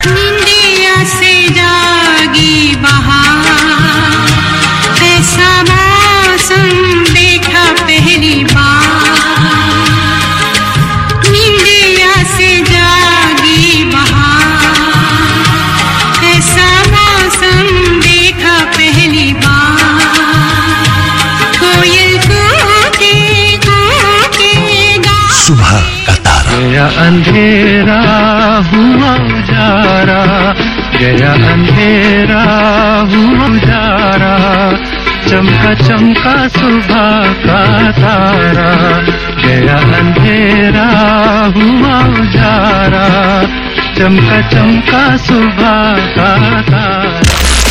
निंदिया से जागी बहार ऐसा मौसम देखा पहली बार निंदिया से जागी बहार ऐसा मौसम देखा पहली बार कोयल कूके कूके गा सुबह का तारा गया अंधेरा हुआ उजारा गया अंधेरा हुआ उजारा चमका चमका सुबह का तारा गया अंधेरा हुआ उजारा चमका चमका सुबह का तारा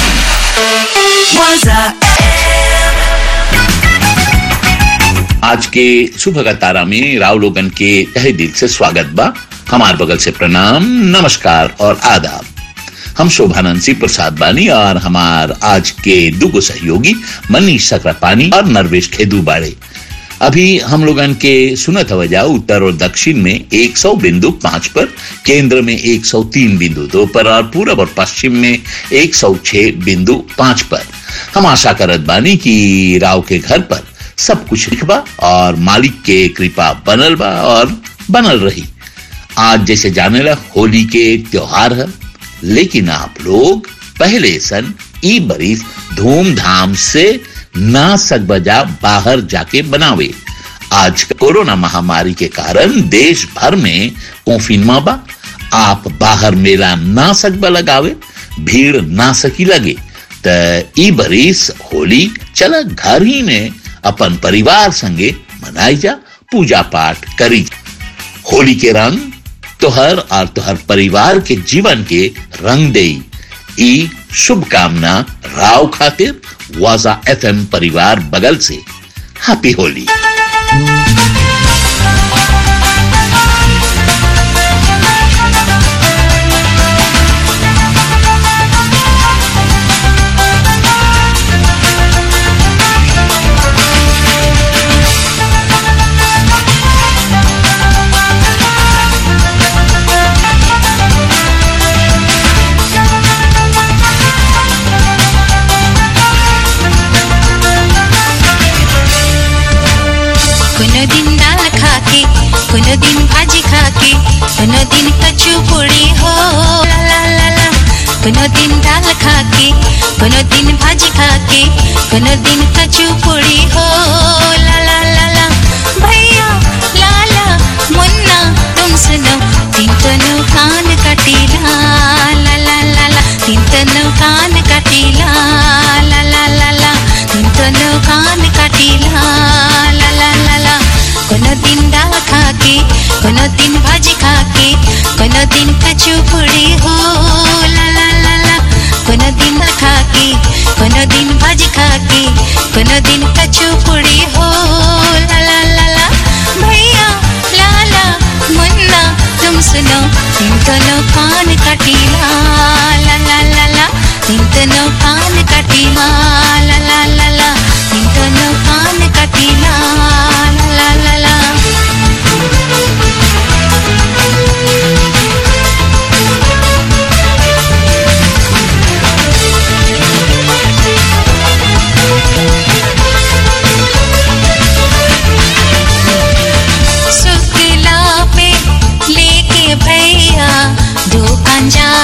आज के सुबह का तारा में राव लोगन के तहे दिल से स्वागत बा हमार बगल से प्रणाम नमस्कार और आदाब हम शोभानंद सिंह प्रसाद बानी और हमार आज के दुगो सहयोगी मनीष सकरापानी और नरवेश खेदू बाड़े अभी हम लोगन के सुनत हवजा उत्तर और दक्षिण में 100 बिंदु पांच पर केंद्र में 103 बिंदु दो पर और पूरब और पश्चिम में 106 बिंदु पांच पर हम आशा करत बानी कि राव के घर पर सब कुछ लिखबा और मालिक के कृपा बनल बा और बनल रही आज जैसे जाने ला होली के त्योहार है लेकिन आप लोग पहले सन ई बरिस धूमधाम से ना सकबजा बाहर जाके बनावे आज कोरोना महामारी के कारण देश भर में कोफिनमा बा आप बाहर मेला ना सकबा लगावे भीड़ ना सकी लगे त ई बरिस होली चला घर ही में अपन परिवार संगे मनाई जा पूजा पाठ करी होली के रंग तोहर और तोहर परिवार के जीवन के रंग दे ई शुभकामना राव खातिर वाजा एफएम परिवार बगल से हैप्पी होली कोनो दिन दाल खाके कोनो दिन भाजी खाके कोनो दिन कचू पुड़ी हो ला ला ला ला कोनो दिन दाल खाके कोनो दिन भाजी खाके कोनो दिन कचू पुड़ी हो ला ला ला ला भैया लाला मुन्ना तुम सुनो तीन तनु कान कटीला ला ला ला ला तीन तनु कान कटीला ला ला ला ला तीन तनु कान कटीला ला ला ला ला कोनो दिन दाल खाके कोनो दिन भाजी खाके कोनो दिन कचू पुड़ी हो ला ला ला ला कोनो दिन दाल खाके कोनो दिन भाजी खाके कोनो दिन कचू पुड़ी हो ला ला ला ला भैया लाला मुन्ना तुम सुनो तीन तनो कान कटीला ला ला ला ला तीन तनो कान कटीला ला ला ला ला तीन तनो कान कटीला ला ला ला ला शुक्ला पे लेके भैया दो पंजा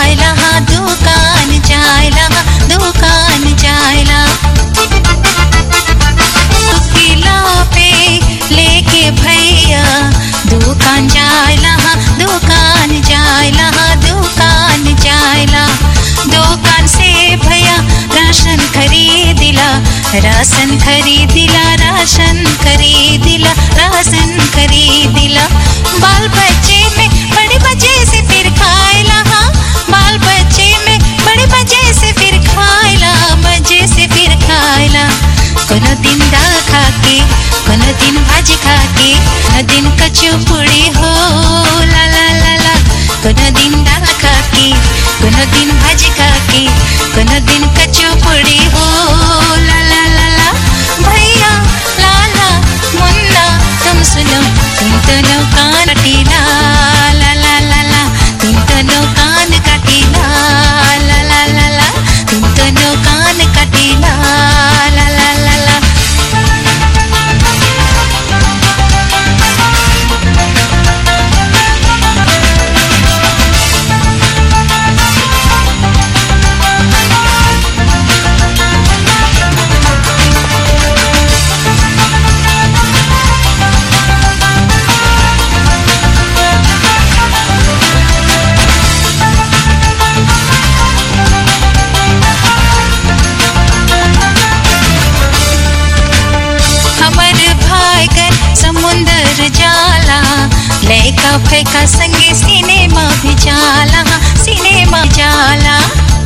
फेंका संगे सिनेमा भी जाला सिनेमा जाला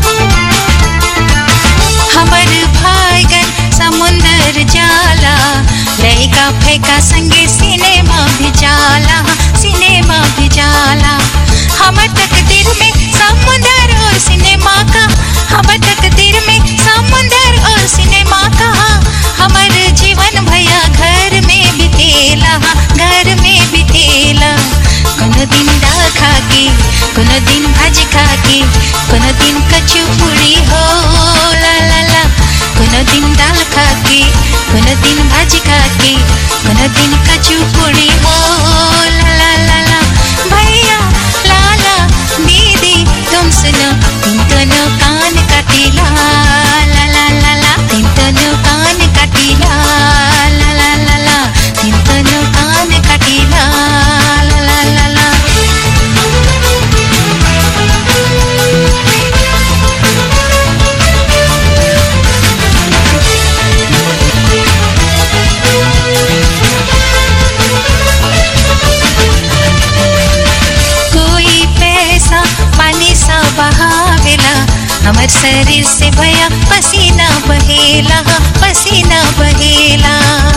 हमर भाईगन समुंदर जाला लड़का फेंका संगे सिनेमा भी जाला सिनेमा भी जाला हमर तकदीर में समुंदर और सिनेमा का हमर तकदीर में समुंदर और सिनेमा का हमर जीवन भैया घर में बितेला घर में बितेला कोनो दिन दाल खा के कोनो दिन भाजी खा के कोनो दिन कचू पूरी हो ला ला ला कोनो दिन दाल खा के कोनो दिन भाजी खा के कोनो दिन कचू पूरी हो ला ला ला ला भैया लाला दीदी तुम सुनो तुम दोनों कान काटिला ला ला ला ला तुम दोनों कान काटिला ला ला ला ला तुम दोनों कान काटिला ला ला ला ला कोई पैसा पानी सा बहावेला हमर शरीर से भया पसीना बहेला पसीना बहेला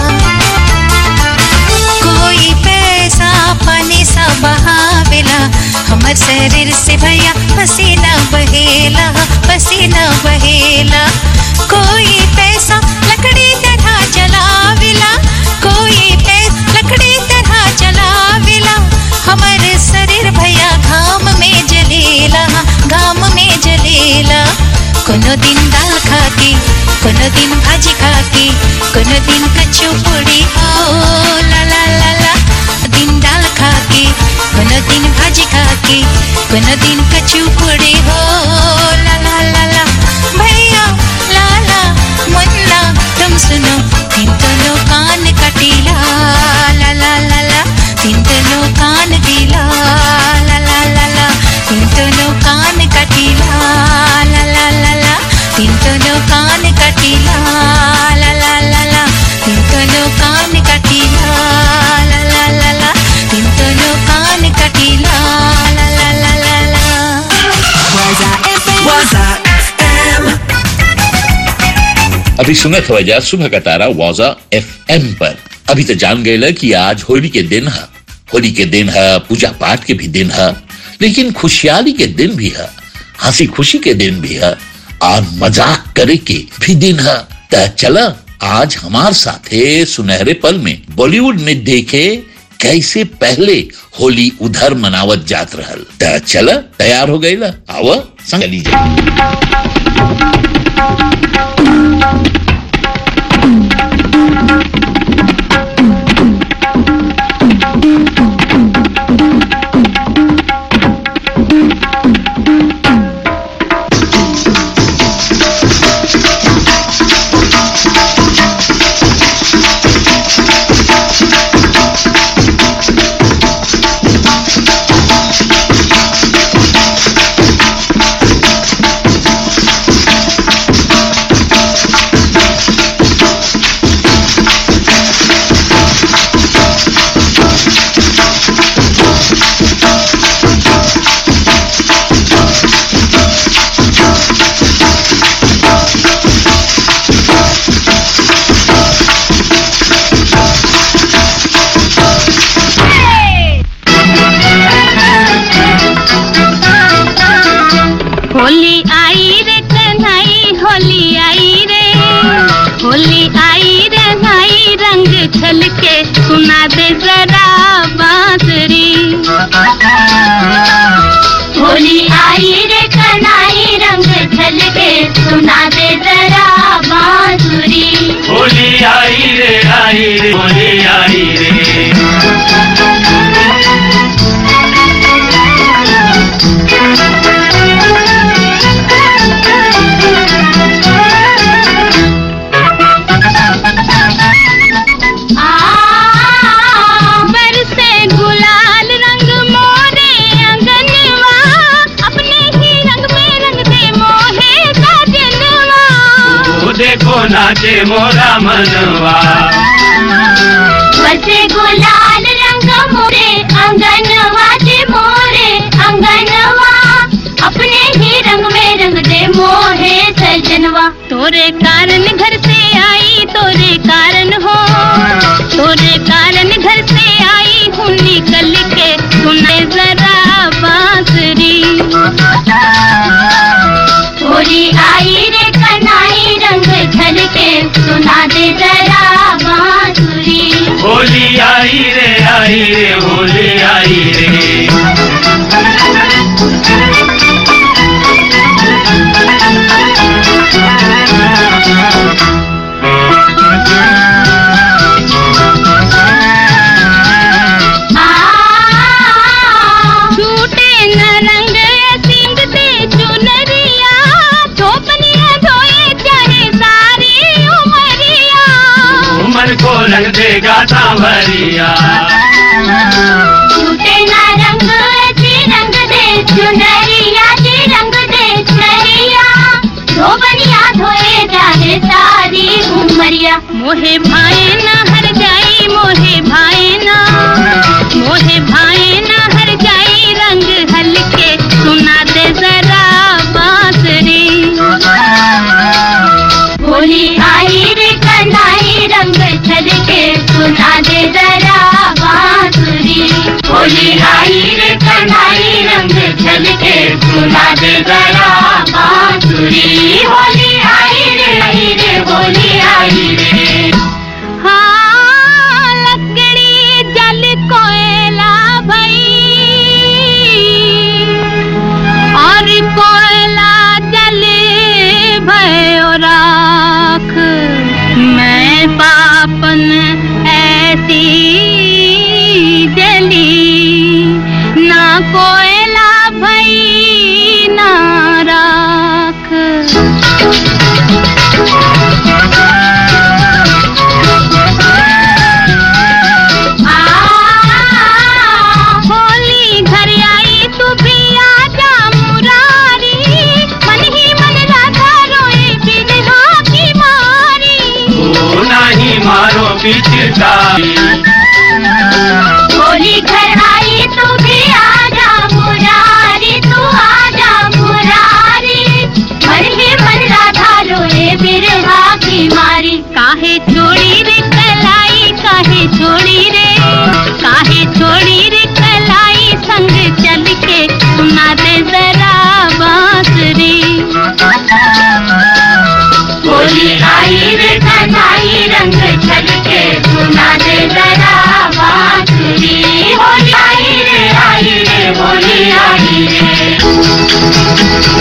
कोई पैसा पानी सा बहावेला हमर शरीर से भया पसीना बहेला पसीना बहेला कोई पैसा लकड़ी तरह जलावेला कोई पैसा लकड़ी तरह जलावेला हमर शरीर भैया घाम में जलेला घाम में जलेला कोनो दिन दाल खा के कोनो दिन भाजी खा के कोनो दिन कच्चू पूड़ी हो ला ला ला ला दिन दाल खा के कोनो दिन भाजी खा के कोनो दिन कच्चू पूड़ी हो ला ला ला ला भैया लाला मुन्ना तुम सुनो तीन दोनों कान कटीला ला ला ला ला तीन दोनों कान दिला ला ला ला ला तीन दोनों कान कटीला ला ला ला ला तीन दोनों कान कटीला ला ला ला ला तीन दोनों कान कटीला ला ला ला ला तीन दोनों कान कटीला ला ला ला ला ला अभी सुनत वजह सुबह का तारा वाजा एफ पर अभी तो जान गए कि आज होली के दिन है होली के दिन है पूजा पाठ के भी दिन है लेकिन खुशहाली के दिन भी है हंसी खुशी के दिन भी है और मजाक करे के भी दिन है त चला आज हमार साथे सुनहरे पल में बॉलीवुड में देखे कैसे पहले होली उधर मनावत जात रहल त चला तैयार हो गई आवा संग लीजिए होली आई रे कन्हई होली आई रे होली आई रे भाई रंग छलके सुना दे जरा बांसुरी होली आई रे कन्हई रंग छलके सुना दे जरा बांसुरी होली आई रे आई रे होली आई रे बरसे गुलाल रंग मोरे अंगनवा अपने ही रंग में रंग दे मोहे साजनवा ओ देखो नाचे मोरा मनवा बरसे गुलाल रंग मोरे अंगनवा कंगनवा अपने ही रंग में रंग दे मोहे सजनवा तोरे कारण घर से आई तोरे कारण हो तोरे कारण घर से आई हूँ निकल के सुने जरा बांसुरी होली आई रे कनाई रंग झलके सुना दे जरा बांसुरी होली आई रे आई रे होली आई रे छूटे न रंग सिंगते चुनरिया थोपनिया धोए चाहे सारी उमरिया उमर को रंग देगा सांवरिया छूटे न रंग जी रंग दे चुनरिया जी रंग दे चुनरिया धोबनिया धोए चाहे सारी उमरिया मोहे भाए न हर जाई मोहे भाए न मोहे भाए न हर जाई रंग हल्के सुना दे जरा बांसुरी होली आई रे कनाई रंग छलके सुना दे जरा बांसुरी होली आई रे कनाई रंग छलके सुना दे जरा बांसुरी होली आई रे आई रे होली आई रे हाँ लकड़ी जल कोयला भई और कोयला जले भयो राख मैं पापन ऐसी जली ना कोयला भई ना राख होली घर आई तू भी आजा मुरारी मन ही मन राधा रोए बिरहा की मारी ओ नहीं मारो पिचकारी होली घर आई तू भी आजा मुरारी तू आजा मुरारी मन ही मन राधा रोए बिरहा की मारी काहे छोड़ी रे कलाई काहे छोड़ी रे काहे छोड़ी रे कलाई संग चल के सुना दे जरा बांसुरी होली आई रे कन्हाई रंग छलके सुना दे जरा बांसुरी होली आई रे आई रे होली आई रे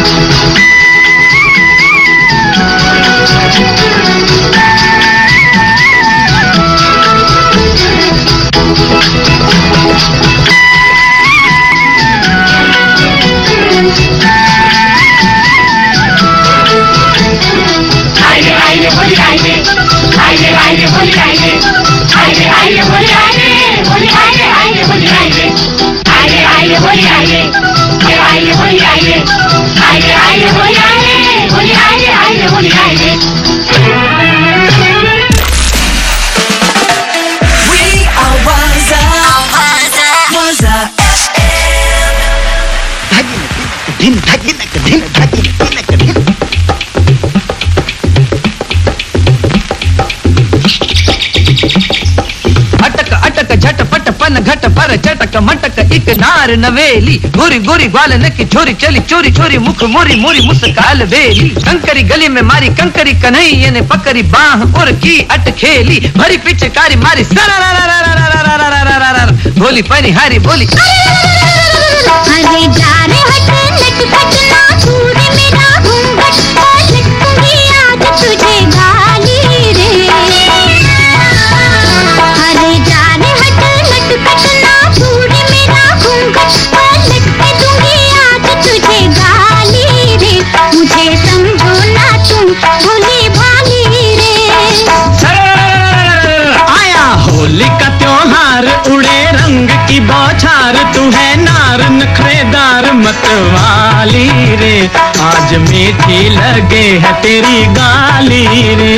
आइले आइले होली आइले आइले आइले होली आइले आइले आइले होली आइले होली आइले आइले होली आइले आइले आइले होली आइले आइले होली आइले आइले आइले होली आइले होली आइले आइले होली आइले We are Waza. Waza FM. धिन धगिनक धिन धगिनक धिन अटक अटक झटपट पन घट पर चटक मटक एक नार नवेली गोरी गोरी ग्वालन की छोरी चली चोरी चोरी मुख मोरी मोरी मुस्काल बेली कंकरी गली में मारी कंकरी कन्हैया ने पकड़ी बाह और की अट खेली भरी पिचकारी मारी सरा बोली पनी हारी बोली अरे जा रे हट लट फट ना दूर मेरा घूंघट लटकूंगी आज तुझे गाली रे अरे जा रे हट लट फट ना दूर मेरा घूंघट लटके दूंगी आज तुझे गाली रे मुझे समझो ना तुम भोली भाली रे आया होली का त्योहार उड़े रंग की बौछार तू है नार नखरेदार मतवाली रे आज मीठी लगे है तेरी गाली रे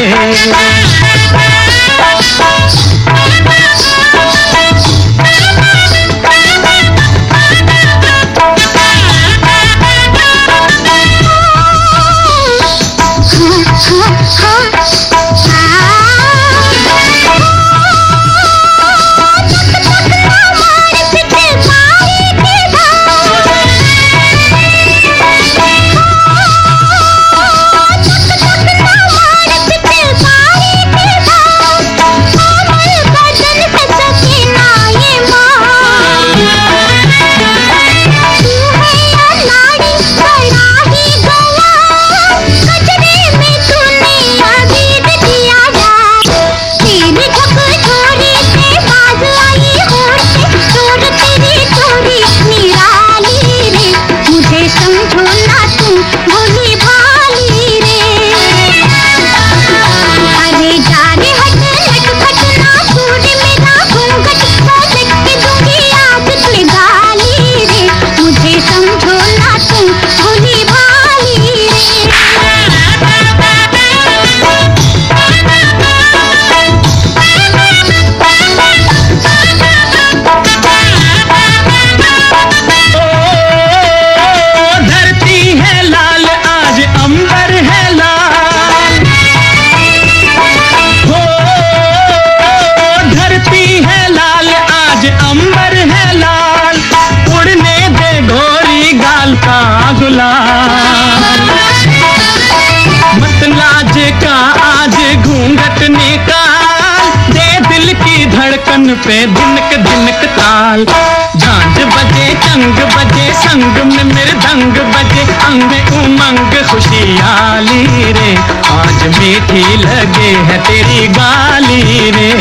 का आज घूंघट निकाल दे दिल की धड़कन पे धिनक धिनक ताल झांझ बजे चंग बजे संग में मृदंग बजे अंग में उमंग खुशियाली रे आज मीठी लगे है तेरी गाली रे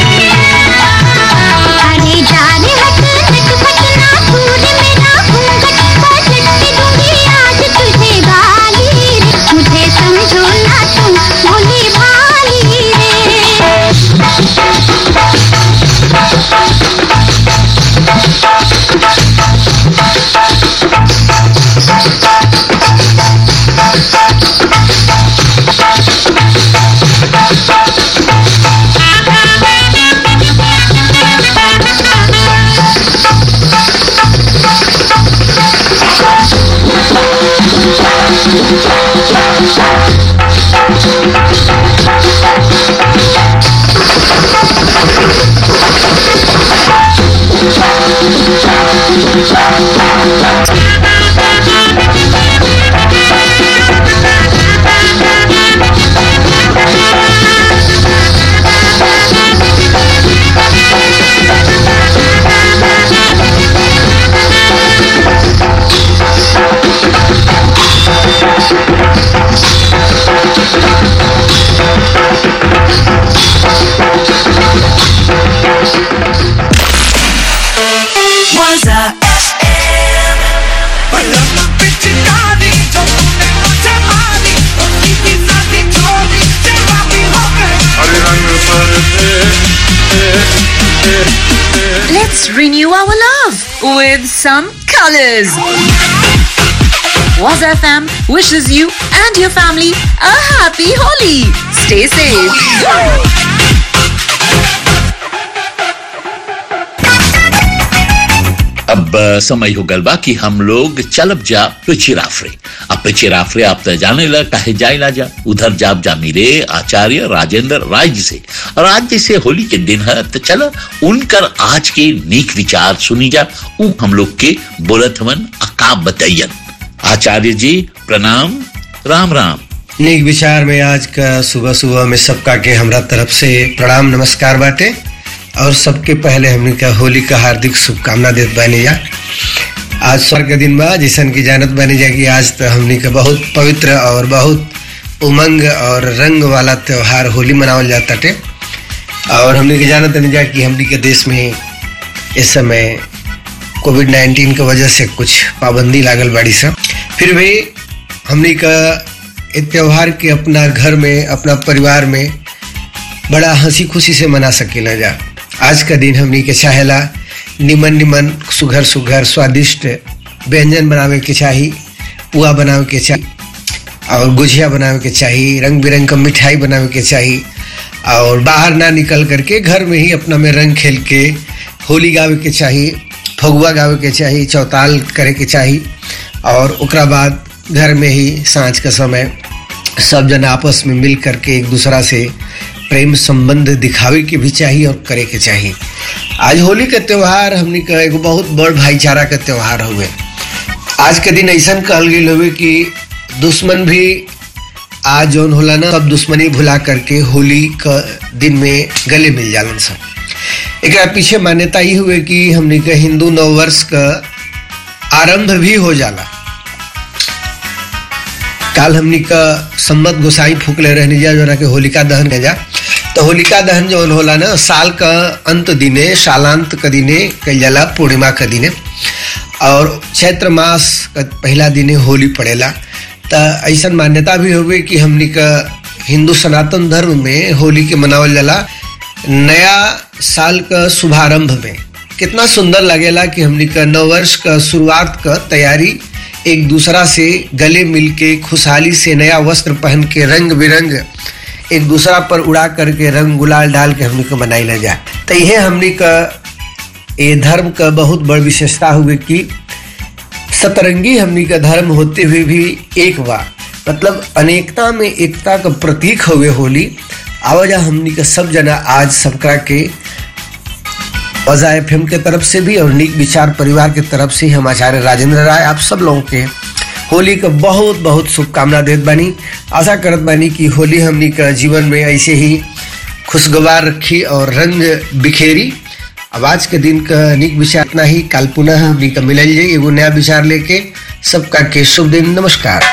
अरे जा रे हट हट फटना दूर मेरा घूंघट पलट के दूंगी आज तुझे गाली रे मुझे समझो ना तुम भोली भाली रे Waza FM. Paloma pichikani, chokune machamani, okiki sati chori, jawaabi hoge. Let's renew our love with some colors. Was FM wishes you and your family a happy Holi. Stay safe. अब अ, समय हो गल बा कि हम लोग चलब जा पिचिराफरे अब पिचिराफरे आप तो जाने ला कहे जाए ला जा उधर जाब जा मेरे आचार्य राजेंद्र राय जी से और आज जैसे होली के दिन है तो चलो उनकर आज के नीक विचार सुनी जा उ हम लोग के बोलत हवन अका बतैयन आचार्य जी प्रणाम राम राम नीक विचार में आज का सुबह सुबह में सबका के हमरा तरफ से प्रणाम नमस्कार बाटे और सबके पहले हमने का होली का हार्दिक शुभकामना देत बानी जा आज स्वर्ग का दिन बा जैसन की जानत बानी जा कि आज तो हमने का बहुत पवित्र और बहुत उमंग और रंग वाला त्योहार होली मनावल जाता टे और हमने के जानत बानी जा कि हमने के देश में इस समय कोविड नाइन्टीन की वजह से कुछ पाबंदी लागल बाड़ी सब फिर भी हमने का इस त्योहार के अपना घर में अपना परिवार में बड़ा हंसी खुशी से मना सकेला जा आज का दिन हमनी के चाहेला निमन निमन सुघर सुघर स्वादिष्ट व्यंजन बनावे के चाही पुआ बनावे के चाही और गुजिया बनावे के चाही रंग बिरंग का मिठाई बनावे के चाही और बाहर ना निकल करके घर में ही अपना में रंग खेल के होली गावे के चाही फगुआ गावे के चाही चौताल करे के चाही और ओकरा बाद घर में ही सांझ का समय सब जन आपस में मिल करके एक दूसरा से प्रेम संबंध दिखावे के भी चाहिए और करे के चाहिए आज होली का त्योहार हमने का एगो बहुत बड़ भाईचारा का त्योहार हुए आज के दिन ऐसा कहल गई हुए कि दुश्मन भी आज जौन होला ना सब दुश्मनी भुला करके होली का दिन में गले मिल जालन सब एक पीछे मान्यता ही हुए कि हमने का हिंदू नववर्ष का आरंभ भी हो जाला काल हमनी का सम्मत गोसाई फूकले रहने जा जो के होलिका दहन के जा तो होलिका दहन जो होला ना साल का अंत दिने सालांत का दिने कल जाला पूर्णिमा का दिने और चैत्र मास का पहला दिने होली पड़ेला तो ऐसा मान्यता भी हुए कि हमनी का हिंदू सनातन धर्म में होली के मनावल जाला नया साल का शुभारंभ में कितना सुंदर लगेला कि हमनी का नव वर्ष का शुरुआत का तैयारी एक दूसरा से गले मिलके खुशहाली से नया वस्त्र पहन के रंग बिरंग एक दूसरा पर उड़ा करके रंग गुलाल डाल के हमने को मनाई ना जाए तो यह हमने का ये धर्म का बहुत बड़ विशेषता हुए कि सतरंगी हमनी का धर्म होते हुए भी एक बा मतलब अनेकता में एकता का प्रतीक हुए होली आवाजा हमनी का सब जना आज सबका के वजा एफ के तरफ से भी और नीक विचार परिवार के तरफ से हम आचार्य राजेंद्र राय आप सब लोगों के होली का बहुत बहुत शुभकामना देत बानी आशा करत बानी कि होली हमनी का जीवन में ऐसे ही खुशगवार रखी और रंग बिखेरी अब आज के दिन का निक विचार इतना ही काल पुनः हमनी का मिलल जाई एगो नया विचार लेके सबका के शुभ दिन नमस्कार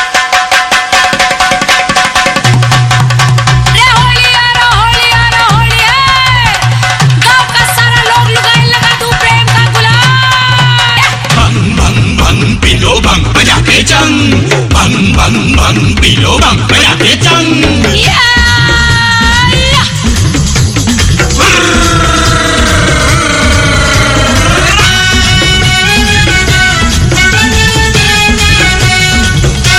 भंग भंग भंग पिलो भंग बजा के चंग भंग भंग भंग पिलो भंग बजा के चंग Yeah!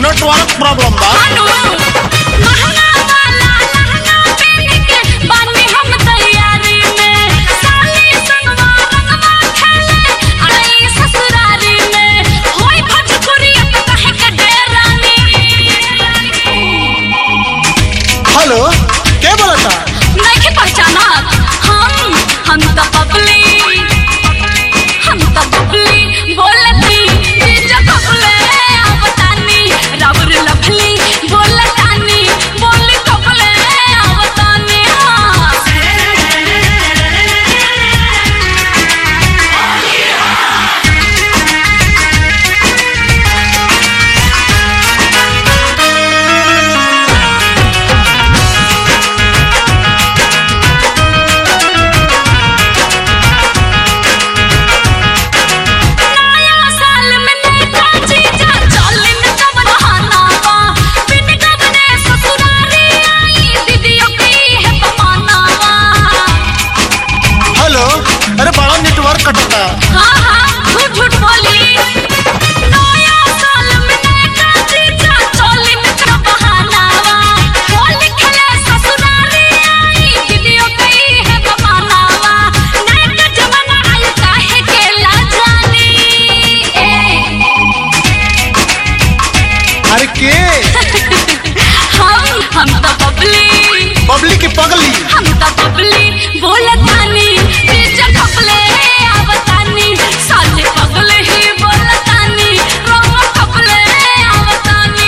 नेटवर्क प्रॉब्लम बा अनु महंगा वाला लहंगा पहन के बानी हम तैयारी में साली संगवा रंगवा खेले आई ससुरारी में होई भोजपुरी अब कहे के डेरानी हेलो के बोलता नहीं के पहचाना हम हम तो बबली हम तो बबली बोलती जीजा कबले आवतानी रावर लफली बोलतानी बोल कबले आवतानी नया साल में नया जीजा चलिन कब बहाना बा बिन गबने ससुरारी आई दीदियों की है बहाना बा हेलो अरे बड़ा नेटवर्क कटता हाँ हाँ झूठ झूठ बोली नया साल में नया जीजा चलिन कब बहाना बा होली खेले ससुरारी आई दीदियों की है बहाना बा नया जमाना आई काहे के ला जानी ए अरे के हम हम तो बबली बबली की पगली हम तो बबली बोलतानी जीजा कपले आवतानी साले पगले ही बोलतानी रंग कपले आवतानी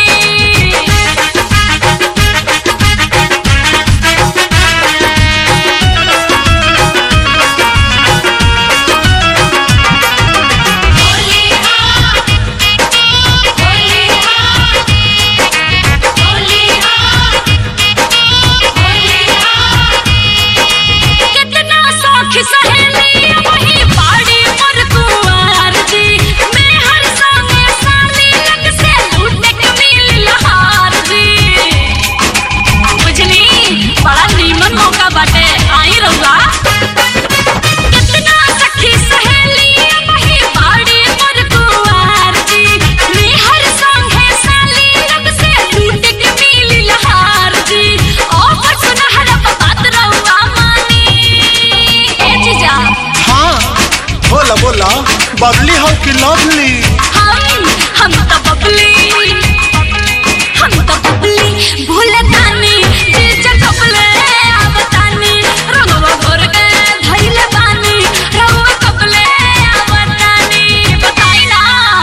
कितना सौख सहेली वही बाड़ी पर कुंवर जी मैं हर संगे साली लग से लूटे के मिल लहार जी बुझली बड़ा नीमन मौका बाटे आई रहुआ कितना सखी सहेली वही बाड़ी पर कुंवर जी मैं हर संगे साली लग से लूटे के मिल लहार जी ऑफर सुनहरा बात रहुआ मानी ए जीजा हाँ बोला बोला बबली हो कि लवली हम हम तो बबली हम तो बबली भूलतानी जीजा कपले आवतानी रंगवा भर के धइले बानी रंगवा कपले आवतानी बताई ना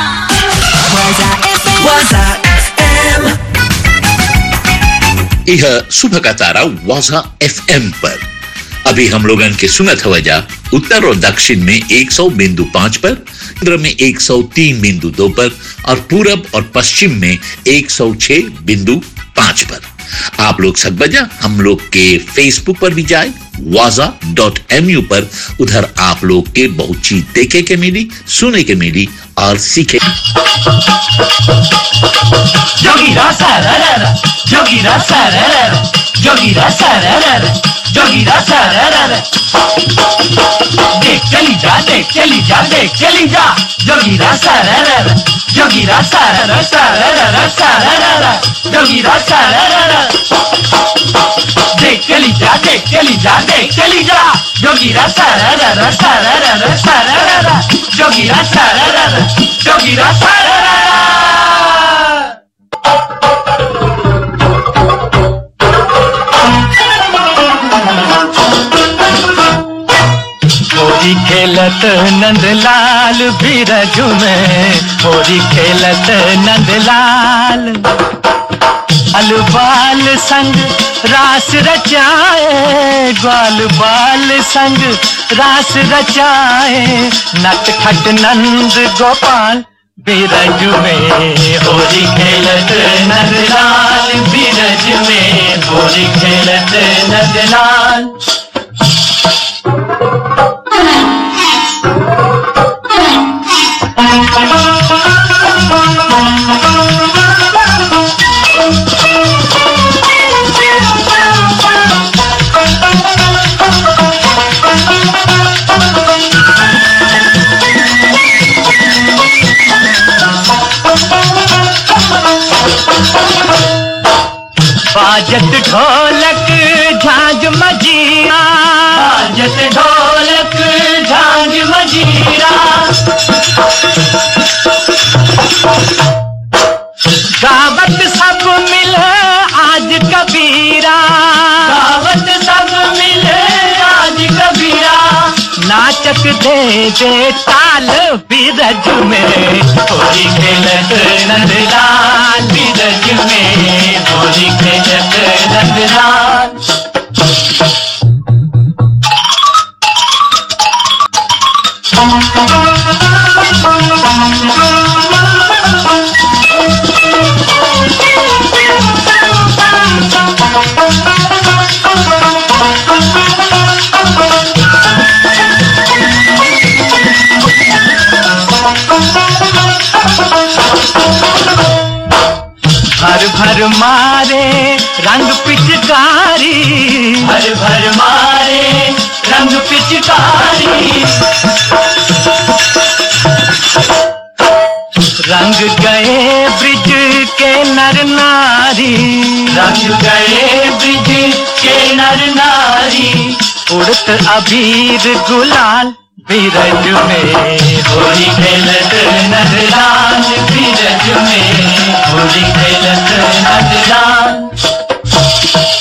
यह सुबह का तारा वाजा एफएम पर अभी हम लोगन के सुनत हवजा उत्तर और दक्षिण में 100 बिंदु पांच पर केंद्र में 103 बिंदु दो पर और पूरब और पश्चिम में 106 बिंदु पांच पर आप लोग सकबजा हम लोग के फेसबुक पर भी जाए वाजा डॉट एम यू पर उधर आप लोग के बहुत चीज देखे के मिली सुने के मिली और सीखे जोगीरा सारारा जोगीरा सारारा जोगीरा सारारा जोगीरा सारारा देख चली जा देख चली जा देख चली जा जोगीरा सारारा जोगीरा सारारा सारारा सारारा जोगीरा सारारा देख चली जा देख चली जा देख चली जा जोगीरा सारारा सारारा सारारा जोगीरा सारारा जोगीरा सारारा होरी खेलत नंदलाल बीरज में होरी खेलत नंदलाल अलबाल संग रास रचाए ग्वाल बाल संग रास रचाए नट खट नंद गोपाल बीरज में होरी खेलत नंदलाल बीरज में होरी खेलत नंदलाल बाजत ढोलक झांझ मजीरा बाजत ढोलक झांझ मजीरा गावत सब मिल आज कबीरा गावत सब मिल आज कबीरा नाचक दे दे ताल बीरज में होली खेलत नंदलाल बीरज में होली खेलत नंदलाल भर भर मारे रंग पिचकारी भर भर मारे रंग पिचकारी रंग गए ब्रिज के नर नारी रंग गए ब्रिज के नर नारी उड़त अबीर गुलाल बीरज में होली खेलत नरलाल बीरज में होली खेलत नरलाल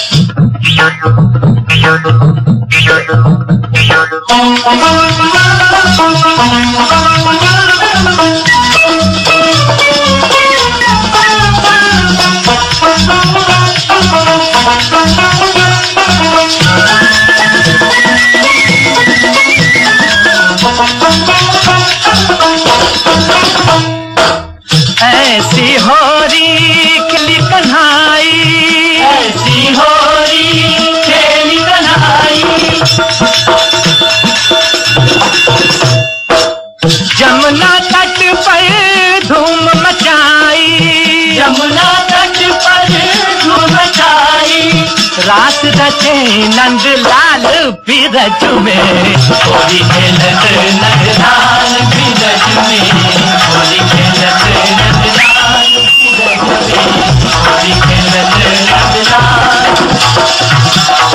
ऐसी होरी खिली कन्हाई ऐसी होरी खेली कन्हाई जमुना तट पर धूम मचाई जमुना तट पर धूम मचाई रात रचे नंद लाल बीरज में होली खेलत नंद लाल बीरज में होली खेलत नंद लाल बीरज में होली खेलत नंद लाल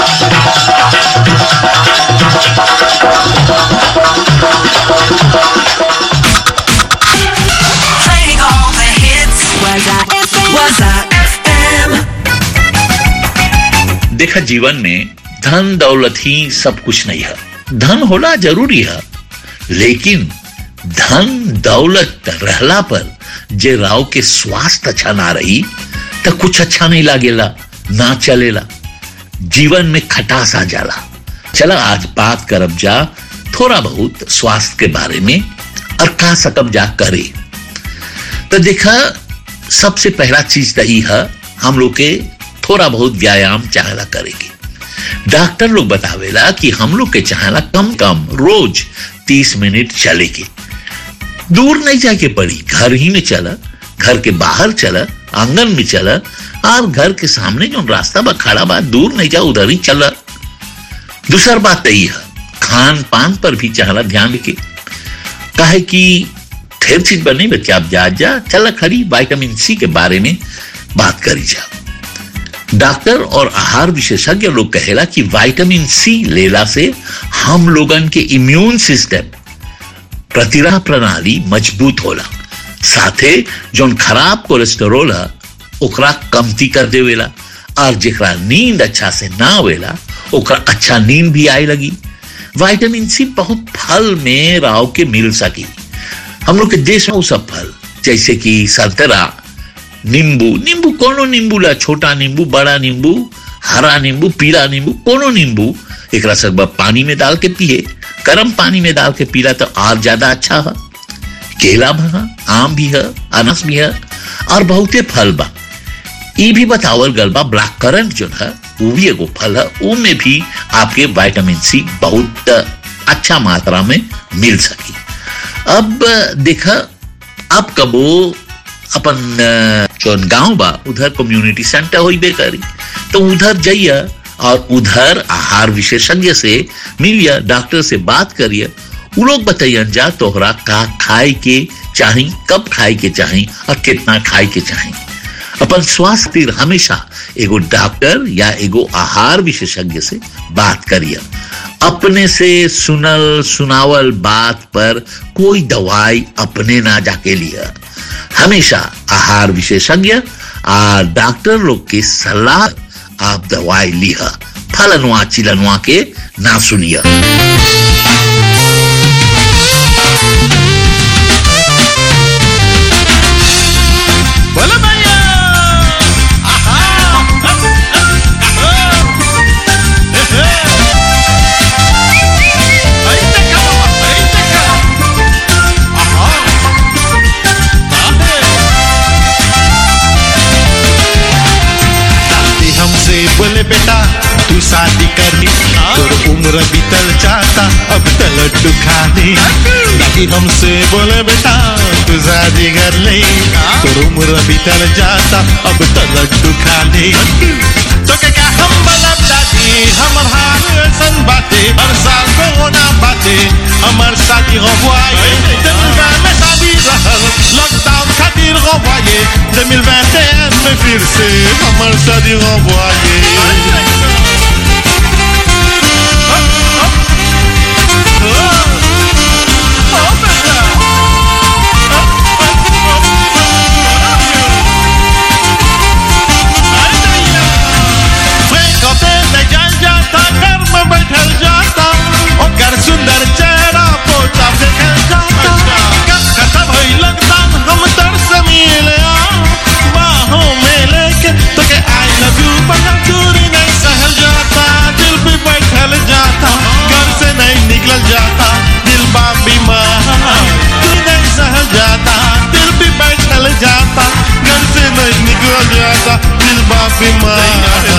Playing all the hits. Was I FM? Was I FM? देखा जीवन में धन दौलत ही सब कुछ नहीं है धन होना जरूरी है लेकिन धन दौलत रहला पर जे राव के स्वास्थ्य अच्छा ना रही तो कुछ अच्छा नहीं लागेला ना चलेला जीवन में खटास आ जाला चला आज बात करब जा थोड़ा बहुत स्वास्थ्य के बारे में और का सकब जा करे तो देखा सबसे पहला चीज तो ई है हम लोग के थोड़ा बहुत व्यायाम चाहला करेगी डॉक्टर लोग बतावेला कि हम लोग के चाहला कम कम रोज तीस मिनट चलेगी दूर नहीं जाके पड़ी घर ही में चला घर के बाहर चला आंगन में चला और घर के सामने जो रास्ता बा खड़ा बा दूर नहीं जा उधर ही चला दूसर बात तो यही है खान पान पर भी चाहला ध्यान रखे काहे कि ढेर चीज बनी बच्चे आप जा जा चला खरी विटामिन सी के बारे में बात करी जा डॉक्टर और आहार विशेषज्ञ लोग कहेला कि विटामिन सी लेला से हम लोगन के इम्यून सिस्टम प्रतिरह प्रणाली मजबूत होला साथे जोन खराब कोलेस्टेरोल है ओकरा कमती कर देवेला और जेकरा नींद अच्छा से ना आवेला ओकरा अच्छा नींद भी आए लगी विटामिन सी बहुत फल में राव के मिल सकी हम लोग के देश में वो सब फल जैसे कि संतरा नींबू नींबू कोनो नींबू ला छोटा नींबू बड़ा नींबू हरा नींबू पीला नींबू कोनो नींबू एकरा सब पानी में डाल के पिए गर्म पानी में डाल के पीला तो और ज्यादा अच्छा है केला भी है आम भी है अनास भी है और बहुते फल बा ई भी बतावल गल बा ब्लैक करंट जो है वो भी एगो फल है वो में भी आपके विटामिन सी बहुत अच्छा मात्रा में मिल सकी अब देखा अब कबो अपन जौन गांव बा उधर कम्युनिटी सेंटर होइबे करी तो उधर जाइए और उधर आहार विशेषज्ञ से मिलिए डॉक्टर से बात करिए वो लोग बताइयन जा तोहरा का खाए के चाही कब खाए के चाही और कितना खाए के चाही अपन स्वास्थ्य खातिर हमेशा एगो डॉक्टर या एगो आहार विशेषज्ञ से बात करिए अपने से सुनल सुनावल बात पर कोई दवाई अपने ना जाके लिया हमेशा आहार विशेषज्ञ आ डॉक्टर लोग के सलाह आप दवाई लिया फलनुआ चिलनुआ के ना सुनिया बोलो भैया दादी हमसे बोले बेटा तू शादी करनी तोर उम्र बीतल जाता अब तो लड्डू खाने दादी हमसे बोले बेटा तू शादी कर ले तोर उम्र बीतल जाता अब तो लड्डू खाने तो के क्या हम बलब दादी हमर हाल ऐसन बाते हर साल कोरोना बाते हमर शादी हो बुआए जनगा में शादी रहल लॉकडाउन खातिर हो बुआए 2021 में फिर से हमर शादी हो बुआए कते में जल जाता घर में बैठल जाता ओकर सुंदर चेहरा पोता देखल जाता कब खत्म होई लॉकडाउन हम तरस मिले बाहों में लेके तो के आई लव यू बना दूरी नहीं सहल जाता दिल भी बैठल जाता घर से नहीं निकल जाता दिल बा बीमार दूरी नहीं सहल जाता दिल भी बैठल जाता घर से नहीं निकल जाता दिल बा बीमार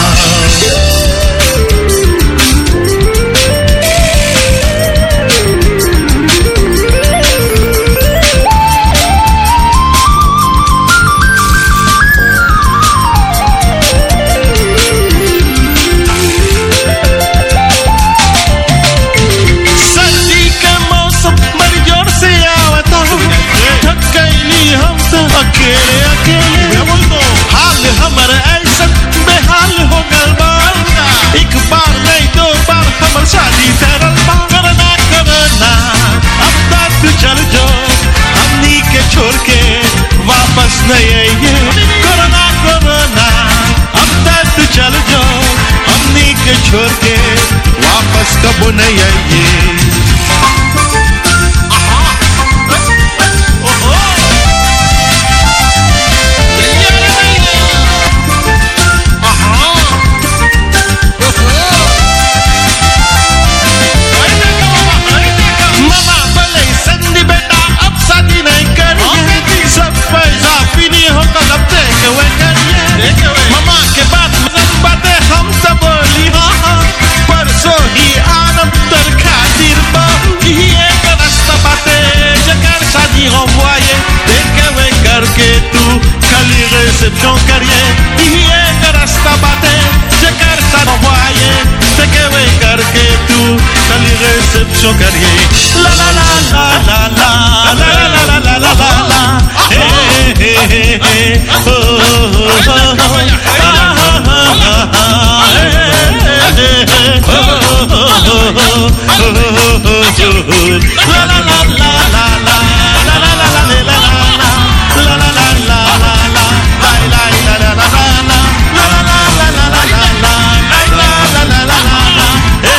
सर्दी का मौसम बड़ी जोर से आवता थक गईली हम तो अकेले अकेले हाल हमर ऐसा बेहाल हो गल बा एक बार नहीं दो बार हमर शादी तरल बा करना करना अब तक तू चल जो हमनी के छोड़ के वापस नहीं आइए करना करना अब तक तू चल जो हमनी के छोड़ के वापस कबो नहीं आइए मामा बोले संदी बेटा अब शादी नहीं करिए सब पैसा पीनी हो तो अब टेक अवे करिए मामा के बात सब बातें हम सब बोली हाँ हाँ परसों ही आनम तर खातिर बहु ही एक रास्ता बातें जकर शादी हो बुआए टेक अवे करके तू खाली रिसेप्शन करिए ही एक रास्ता बातें जकर शादी हो बुआए टेक अवे करके तू खाली रिसेप्शन करिए ला ला ला ला ला ला ला ला ला ला ला ला हे हे हे हे हो हो हो ला ला ला ला ला ला ला ला ला ला ला ला ला ला ला ला ला ला लाई लाई ला ला ला ला ला ला ला ला ला ला ला ला लाई ला ला ला ला ला ला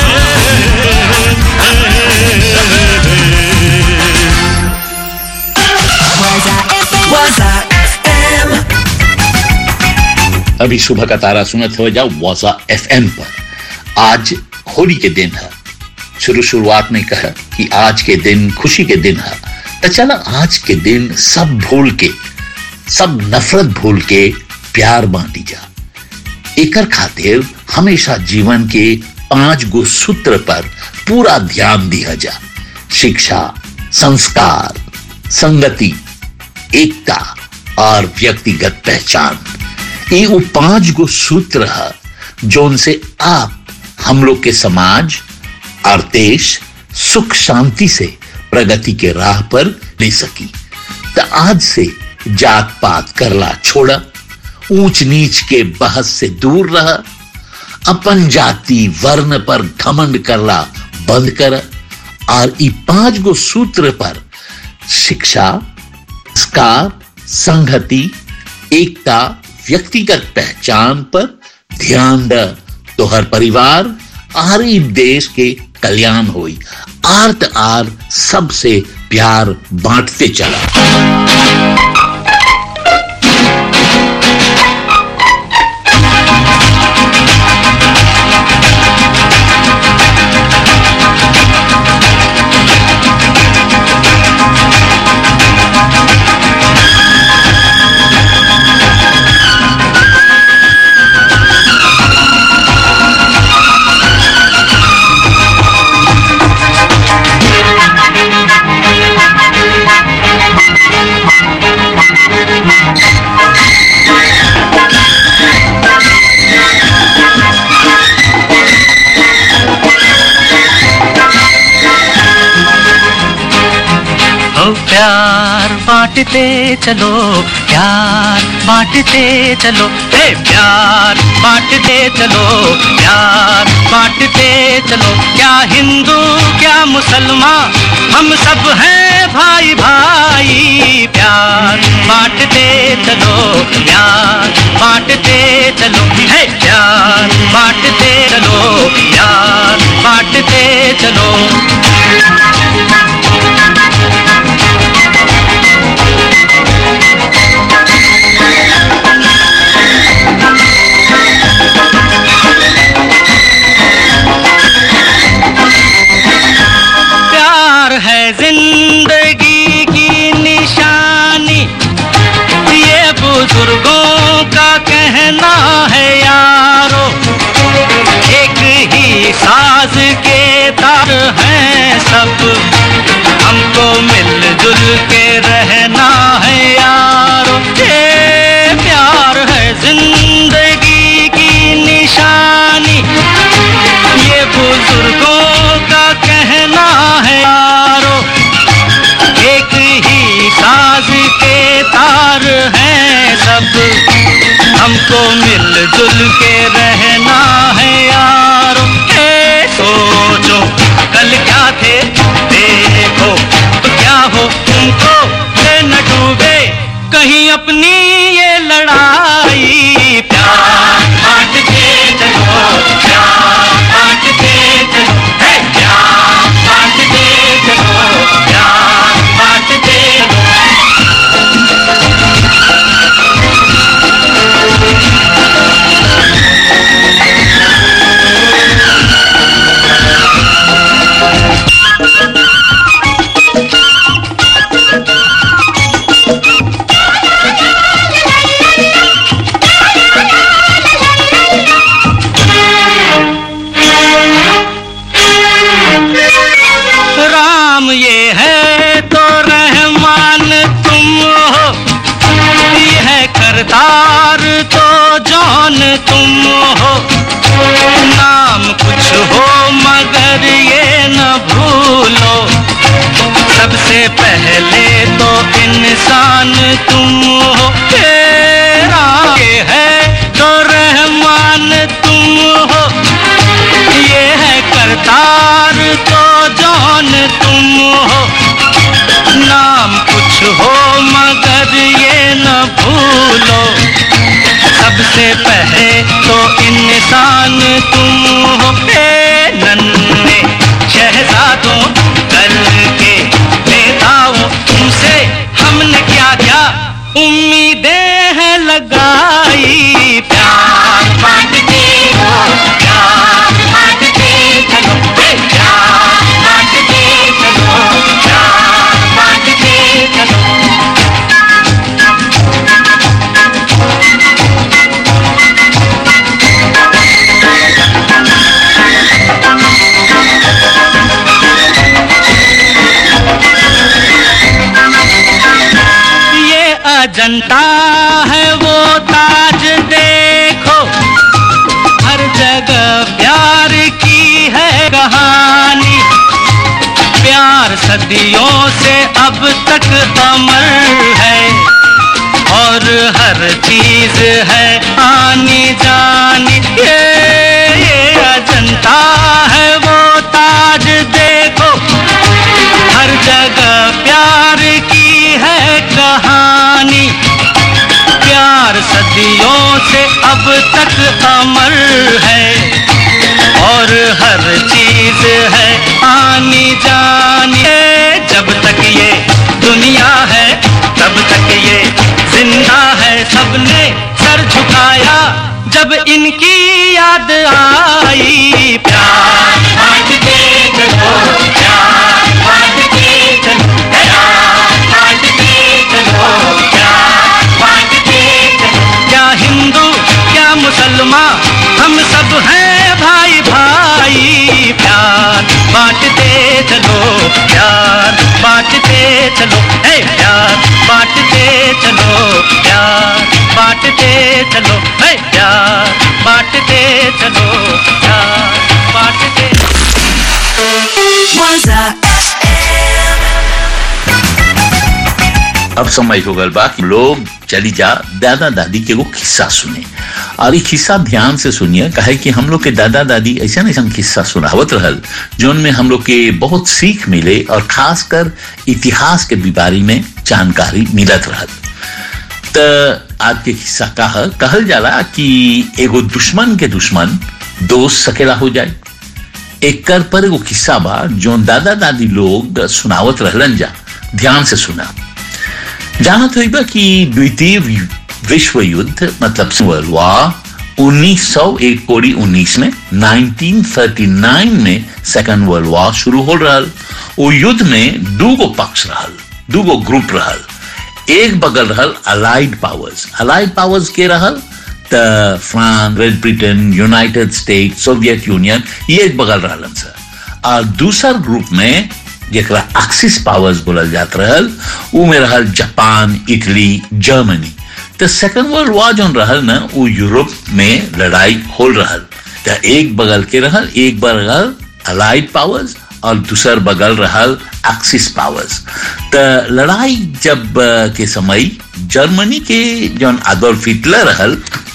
अभी सुबह का तारा सुनत हो जाओ वाजा एफएम पर आज होली के दिन है शुरू शुरुआत में कहा कि आज के दिन खुशी के दिन है तो चला आज के दिन सब भूल के सब नफरत भूल के प्यार बांटी जा एकर खातिर हमेशा जीवन के पांच गो सूत्र पर पूरा ध्यान दिया जा शिक्षा संस्कार संगति एकता और व्यक्तिगत पहचान ये वो पांच गो सूत्र है जो उनसे आप हम लोग के समाज और देश सुख शांति से प्रगति के राह पर ले सकी तो आज से जात पात करला छोड़ा ऊंच नीच के बहस से दूर रह अपन जाति वर्ण पर घमंड करला बंद कर और ई पांच गो सूत्र पर शिक्षा संस्कार संगति एकता व्यक्तिगत पहचान पर ध्यान द तोहर परिवार आर ई देश के कल्याण होई आर्त आर सबसे प्यार बांटते चला ओ प्यार बांटते चलो प्यार बांटते चलो हे प्यार बांटते चलो प्यार बांटते चलो क्या हिंदू क्या मुसलमान हम सब हैं भाई भाई प्यार बांटते चलो प्यार बांटते चलो हे प्यार बांटते चलो प्यार बांटते चलो प्यार है जिंदगी की निशानी ये बुजुर्गों का कहना है यारो एक ही साज के तार हैं सब हमको मिलजुल के रहना है यारो ये प्यार है जिंदगी की निशानी ये बुजुर्गों का कहना है यारो एक ही साज के तार हैं सब हमको मिलजुल के रहना है यारो ए सोचो कल क्या थे देखो तो क्या हो तुमको ये न डूबे कहीं अपनी ये लड़ाई प्यार बांट के चलो प्यार बांट के चलो हे प्यार बांट के चलो प्यार बांट के राम ये है तो रहमान तुम हो ये है करतार तो जौन तुम हो नाम कुछ हो मगर ये न भूलो सबसे पहले तो इंसान तुम हो तेरा ये है तो रहमान तुम हो ये है करतार तो जौन तुम हो नाम कुछ हो मगर ये न भूलो सबसे पहले तो इंसान तुम हो ए नन्हे शहजादों करके बेताओ तुमसे हमने क्या क्या उम्मीदें हैं लगाई प्यार बांट के हो प्यार बांट के चलो ए प्यार बांट के चलो प्यार बांट के चलो ये अजंता है वो ताज देखो हर जगह प्यार की है कहानी प्यार सदियों से अब तक अमर है और हर चीज है आने जाने ये ये अजंता है वो ताज देखो हर जगह प्यार की है कहानी प्यार सदियों से अब तक अमर है और हर चीज है आनी जानी जब तक ये दुनिया है तब तक ये जिंदा है सबने सर झुकाया जब इनकी याद आई प्यार बांटते चलो प्यार बांटते चलो प्यार बांटते चलो प्यार बांटते चलो क्या हिंदू क्या मुसलमान हम सब हैं भाई भाई प्यार बांटते चलो प्यार बांटते चलो है प्यार बांटते चलो प्यार बांटते चलो है प्यार बांटते चलो प्यार बांटते अब समय हो गल बा कि लोग चली जा दादा दादी के वो किस्सा सुने और ये किस्सा ध्यान से सुनिए कहे कि हम लोग के दादा दादी ऐसा ऐसा किस्सा सुनावत रहल जोन में हम लोग के बहुत सीख मिले और खासकर इतिहास के बारे में जानकारी मिलत रहल त आज के किस्सा कह कहल जाला कि एगो दुश्मन के दुश्मन दोस्त सकेला हो जाए एक कर पर एगो किस्सा बा जो दादा दादी लोग सुनावत रहलन जा ध्यान से सुना जानत हुई बा कि द्वितीय विश्व युद्ध मतलब वर्ल्ड वॉर उन्नीस सौ एक कोड़ी उन्नीस में 1939 में सेकंड वर्ल्ड वॉर शुरू हो रहल वो युद्ध में दूगो पक्ष रहल दूगो ग्रुप रहल एक बगल रहल अलाइड पावर्स अलाइड पावर्स के रहल त France Great Britain United State Soviet Union ये एक बगल रहलन सर और दूसर ग्रुप में जेकरा एक्सिस पावर्स बोलल जात रहल उ में रहल जापान इटली जर्मनी तो सेकंड वर्ल्ड वॉर जोन रहल ना वो यूरोप में लड़ाई हो रहल तो एक बगल के रहल एक बगल अलाइड पावर्स और दूसर बगल रहल एक्सिस पावर्स तो लड़ाई जब के समय जर्मनी के जौन आदोल्फ हिटलर रहल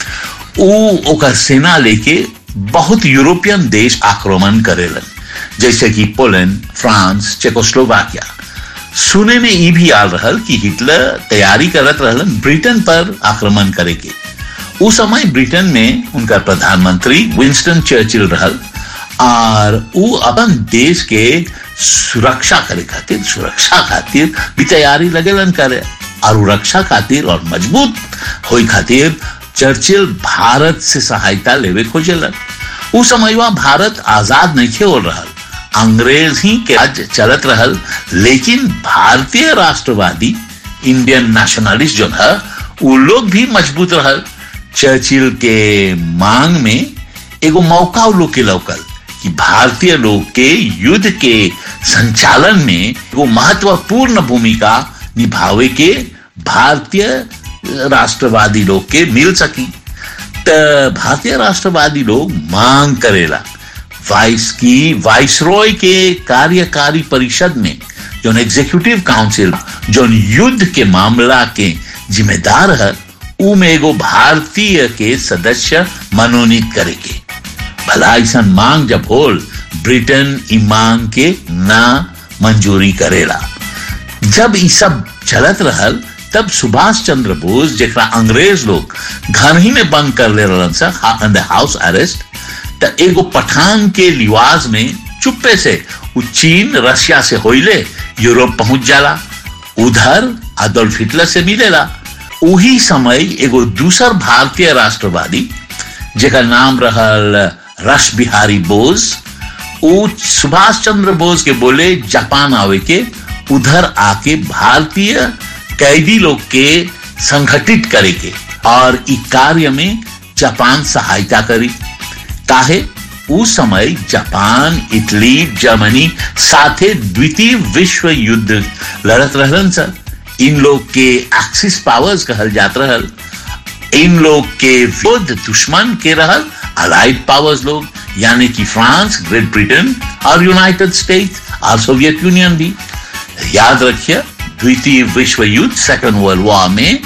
उ ओकर सेना लेके बहुत यूरोपियन देश आक्रमण करेलन जैसे कि पोलैंड फ्रांस चेकोस्लोवाकिया सुने में ई भी आल रहल कि हिटलर तैयारी करत रहलन ब्रिटेन पर आक्रमण करे के उस समय ब्रिटेन में उनका प्रधानमंत्री विंस्टन चर्चिल रहल और उ अपन देश के सुरक्षा करे खातिर सुरक्षा खातिर भी तैयारी लगेलन करे और रक्षा खातिर और मजबूत होई खातिर चर्चिल भारत से सहायता लेवे खोजेलन उस समय भारत आजाद नहीं हो रहल अंग्रेज ही के राज चलत रहल लेकिन भारतीय राष्ट्रवादी इंडियन नेशनलिस्ट जो है वो लोग भी मजबूत रहल चर्चिल के मांग में एगो मौका लोग के लौकल कि भारतीय लोग के युद्ध के संचालन में एगो महत्वपूर्ण भूमिका निभावे के भारतीय राष्ट्रवादी लोग के मिल सकी त भारतीय राष्ट्रवादी लोग मांग करेला वाइस की वाइसरॉय के कार्यकारी परिषद में जो एग्जीक्यूटिव काउंसिल जो युद्ध के मामला के जिम्मेदार है उ में एगो भारतीय के सदस्य मनोनीत करेगे भला ऐसा मांग जब होल ब्रिटेन ई मांग के ना मंजूरी करेला जब ई सब चलत रहल तब सुभाष चंद्र बोस जरा अंग्रेज लोग घर ही में बंद कर ले रहन सर द हाउस अरेस्ट त एगो पठान के लिवाज में चुप्पे से उ चीन रशिया से होइले यूरोप पहुंच जाला उधर अदोल्फ हिटलर से मिलेला उही समय एगो दूसर भारतीय राष्ट्रवादी जेका नाम रहल रश बिहारी बोस उ सुभाष चंद्र बोस के बोले जापान आवे के उधर आके भारतीय कैदी लोग के संगठित करे के और इ कार्य में जापान सहायता करी काहे उस समय जापान इटली जर्मनी साथे द्वितीय विश्व युद्ध लड़त रहलन सर इन लोग के एक्सिस पावर्स कहल जात रहल इन लोग के विरुद्ध दुश्मन के रहल अलाइड पावर्स लोग यानी कि फ्रांस ग्रेट ब्रिटेन और यूनाइटेड स्टेट्स और सोवियत यूनियन भी याद रखिए द्वितीय विश्व युद्ध सेकेंड वर्ल्ड वॉर में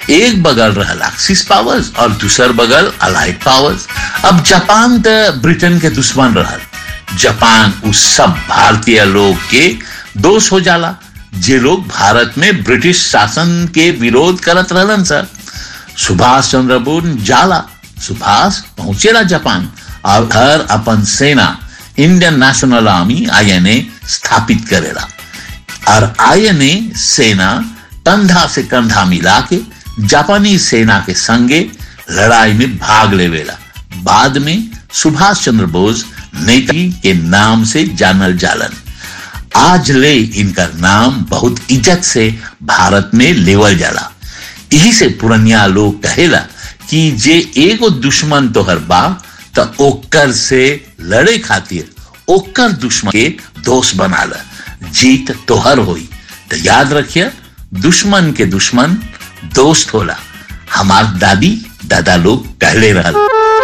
एक बगल रहल एक्सिस पावर्स और दूसर बगल अलाइड पावर्स अब जापान त ब्रिटेन के दुश्मन रहल जापान उस सब भारतीय लोग के दोष हो जाला जे लोग भारत में ब्रिटिश शासन के विरोध करत रहलन सर सुभाष चंद्र बोस जाला सुभाष पहुंचेला जापान और हर अपन सेना इंडियन नेशनल आर्मी आईएनए स्थापित करेला और आईएनए सेना कंधा से कंधा मिला के जापानी सेना के संगे लड़ाई में भाग लेवेला बाद में सुभाष चंद्र बोस नेताजी के नाम से जानल जालन आज ले इनका नाम बहुत इज्जत से भारत में लेवल जाला यही से पुरनिया लोग कहेला कि जे एगो दुश्मन तोहर बा त ओकर से लड़े खातिर ओकर दुश्मन के दोस्त बना ल जीत तोहर होई तो याद रखिए दुश्मन के दुश्मन दोस्त होला हमार दादी दादा लोग कहले रहल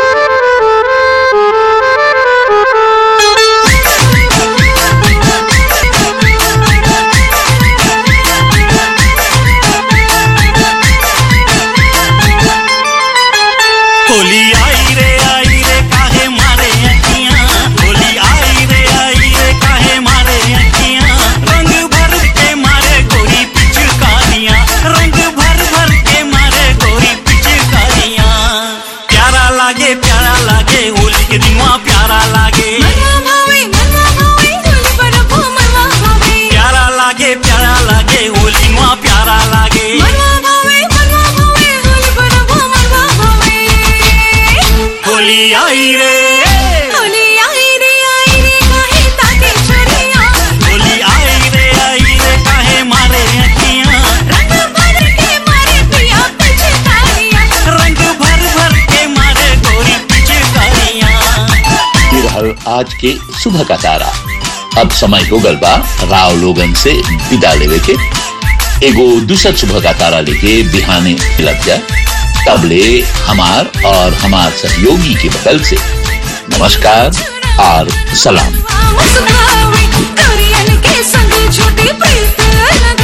होली आई रे आई रे काहे मारे अखियां होली आई रे आई रे काहे मारे अखियां रंग भर के मारे गोरी पिचकारियां रंग भर भर के मारे गोरी पिचकारियां प्यारा लागे प्यारा लागे होली के दिनवा प्यारा लागे प्यारा लागे प्यारा लागे होली दिनवा प्यारा लागे होली आई रे होली आई रे आई रे काहे मारे अखियां रंग भर भर के मारे गोरी पिचकारियां ये रहल आज के सुबह का तारा अब समय हो गल बा राव लोगन से विदा लेवे के एगो दूसर सुबह का तारा लेके बिहाने लग जाए तबले हमार और हमार सहयोगी के बगल से नमस्कार और सलाम के संग छोटी प्रीत